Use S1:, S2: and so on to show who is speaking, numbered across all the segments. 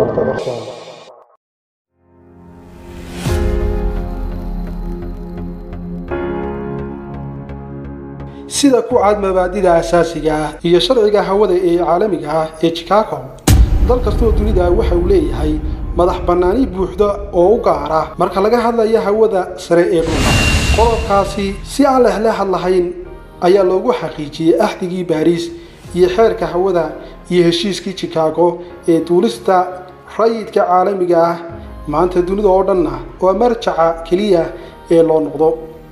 S1: www.cbn.com
S2: sida ku cad mabaadida asaasiga ah iyo sharciga hawada ee caalamiga ah ee chicago dal kastoo dunida waxa uu leeyahay madax bannaani buuxda oo u gaara marka laga hadlayo hawada sare ee dhulka qodobkaasi si aan lehlehad lahayn ayaa loogu xaqiijiyey axdigii baariis iyo xeerka hawada iyo heshiiskii chicago ee duulista rayidka caalamiga ah maanta dunida oo dhanna waa marjaca keliya ee loo noqdo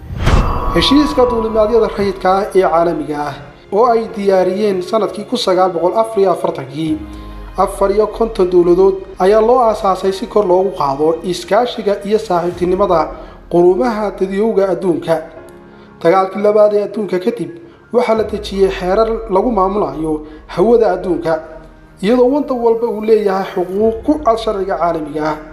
S2: heshiiska duulimaadyada rayidka ah ee caalamiga ah oo ay diyaariyeen sanadkii kun sagaal boqol afar iyo afartankii afar iyo konton dowladood ayaa loo aasaasay si kor loogu qaado iskaashiga iyo saaxiibtinimada qurumaha dadyowga adduunka dagaalkii labaad ee adduunka kadib waxaa la dejiyey xeerar lagu maamulayo hawada adduunka iyadoo waddan walba uu leeyahay xuquuq ku cad sharciga caalamiga ah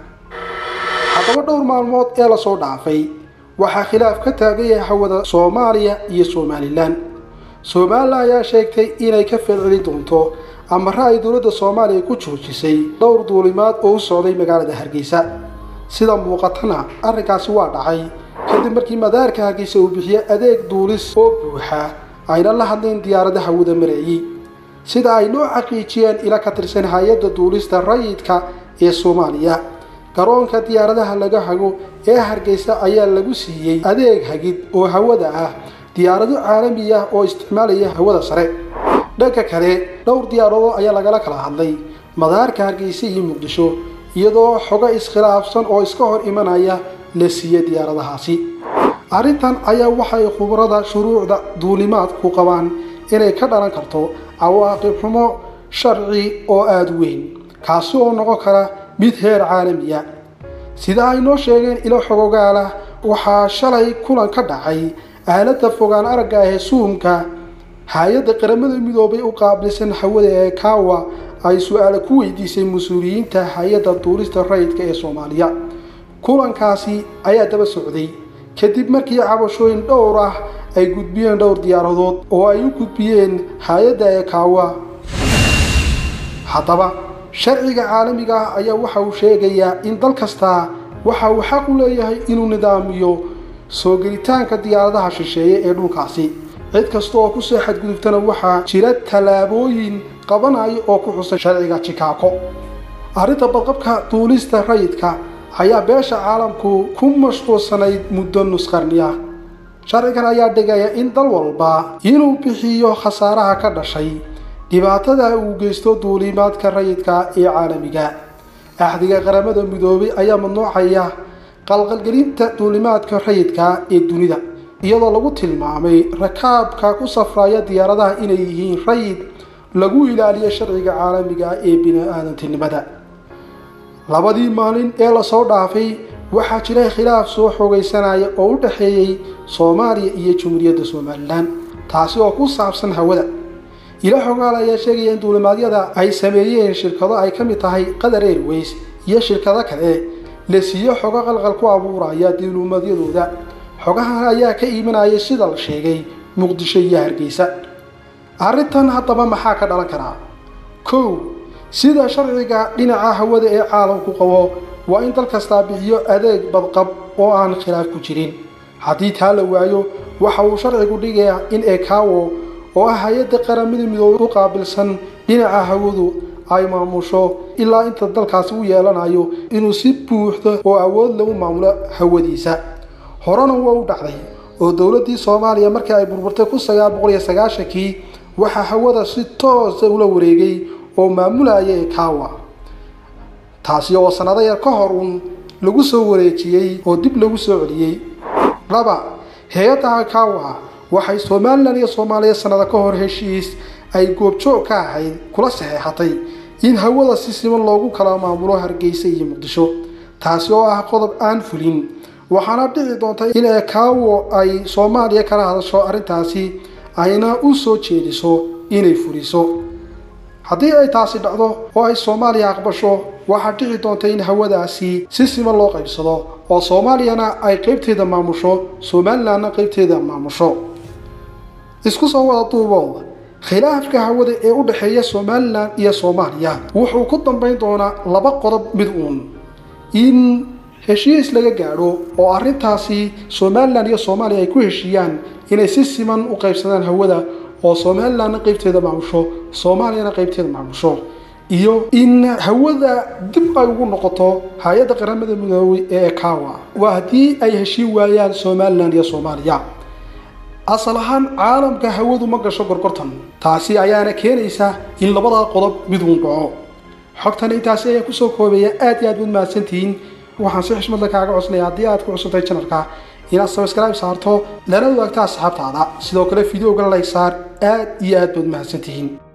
S2: haddaba dhowr maalmood ee lasoo dhaafay waxaa khilaaf ka taagan yahay hawada soomaaliya iyo somalilan somalilan ayaa sheegtay inay ka falcelin doonto amare ay dowladda soomaaliya ku joojisay dhowr duulimaad oo u socday magaalada hargeysa sida muuqatana arrinkaasi waa dhacay kadib markii madaarka hargeysa uu bixiyey adeeg duulis oo buuxa ayna la hadleen diyaarada hawada mareeyey sida ay noo xaqiijiyeen ila ka tirsan hay-adda duulista rayidka ee soomaaliya garoonka diyaaradaha laga hago ee hargeysa ayaa lagu siiyey adeeg hagid oo hawada ah diyaarado caalami ah oo isticmaalaya hawada sare dhanka kale dhowr diyaaradood ayaa lagala kala hadlay madaarka hargeysa iyo muqdisho iyadoo xogo iskhilaafsan oo iska hor imanaya la siiyey diyaaradahaasi arrintan ayaa waxay khubarada shuruucda duulimaadku qabaan inay ka dhalan karto cawaaqib xumo sharci oo aada weyn kaasi oo noqon kara mid heer caalamiya sida ay noo sheegeen ilo xogogaala waxaa shalay kulan ka dhacay aaladda fogaan aragga ah ee suumka hay-adda qaramada midoobay u qaabilsan hawada ee kawa ay su-aale ku weydiisay mas-uuliyiinta hay-adda duulista rayidka ee soomaaliya kulankaasi ayaa daba socday kadib markii cabashooyin dhowr ah ay gudbiyeen dhowr diyaaradood oo ay u gudbiyeen hay-adda ee kawa haddaba sharciga caalamiga ah ayaa waxa uu sheegayaa in dal kastaa waxa uu xaq u leeyahay inuu nidaamiyo soo gelitaanka diyaaradaha shisheeye ee dhulkaasi cid kasta oo kusoo xadgudubtana waxaa jira tallaabooyin qabanaya oo ku xusan sharciga chicago arrinta badqabka duulista rayidka ayaa beesha caalamku ku mashquulsanayd muddo nusqarniya sharcigan ayaa dhigaya in dal walba inuu bixiyo khasaaraha ka dhashay dhibaatada uu geysto duulimaadka rayidka ee caalamiga axdiga qaramada midoobay ayaa mamnuucaya qalqalgelinta duulimaadka rayidka ee dunida iyadoo lagu tilmaamay rakaabka ku safraya diyaaradaha inay yihiin rayid lagu ilaaliyo sharciga caalamiga ee bini-aadantinimada labadii maalin ee lasoo dhaafay waxaa jiray khilaaf soo xoogaysanaya oo u dhexeeyey soomaaliya iyo jumhuuriyadda somalilan taasi oo ku saabsan hawada ilo xogaal ayaa sheegaya in duulimaadyada ay sameeyeen shirkado ay ka mid tahay qatar airways iyo shirkado kale la siiyo xogo qalqal ku abuuraya duulimaadyadooda xogahan ayaa ka iimanayay sida la sheegay muqdisho iyo hargeysa arrintan haddaba maxaa ka dhalan karaa kow sida sharciga dhinaca hawada ee caalamku qabo waa in dal kastaa bixiyo adeeg badqab oo aan khilaaf ku jirin haddii taa la waayo waxa uu sharcigu dhigayaa in ekaawo oo ah hay-adda qaramada midoobay u qaabilsan dhinaca hawadu ay maamusho ilaa inta dalkaasi u yeelanayo inuu si buuxda oo awood lagu maamulo hawadiisa horena waa u dhacday oo dowladdii soomaaliya markii ay burburtay kun sagaal boqol iyo sagaashankii waxaa hawada si toosa ula wareegay oo maamulaya ekawa taasi oo sanado yar ka hor uun lagu soo wareejiyey oo dib lagu soo celiyey laba hay-adda ekawa waxay somalilan iyo soomaaliya sanado ka hor heshiis ay goobjoog ka ahayd kula saxeexatay in hawada si siman loogu kala maamulo hargeysa iyo muqdisho taasi oo ah qodob aan fulin waxaana dhici doonta in ekaawo ay soomaaliya kala hadasho arrintaasi ayna u soo jeediso inay fuliso haddii ay taasi dhacdo oo ay soomaaliya aqbasho waxaa dhici doonta in hawadaasi si siman loo qaybsado oo soomaaliyana ay qaybteeda maamusho somalilanna qaybteeda maamusho isku soo wada duubood khilaafka hawada ee u dhexeeya somalilan iyo soomaaliya wuxuu ku dambayn doonaa laba qodob mid uun in heshiis laga gaadho oo arrintaasi somalilan iyo soomaaliya ay ku heshiiyaan inay si siman u qaybsadaan hawada oo somalilanna qaybteeda maamusho soomaaliyana qaybteeda maamusho iyo in hawada dib ay ugu noqoto hay-adda qaramada midoobay ee ekawa waa haddii ay heshiin waayaan somalilan iyo soomaaliya asal ahaan caalamka hawadu ma gasho gorgortan taasi ayaana keenaysa in labadaa qodob mid uun dhaco xogtan intaasi ayaan kusoo koobaya aad iyo aad baad mahadsantihiin waxaan si xishmadla kaaga codsanaya haddii aad ku cusubtay janalka inaad sabskribe saarto lana wadaagta asxaabtaada sidoo kale fideogana layg saar aad iyo aad baad mahadsantihiin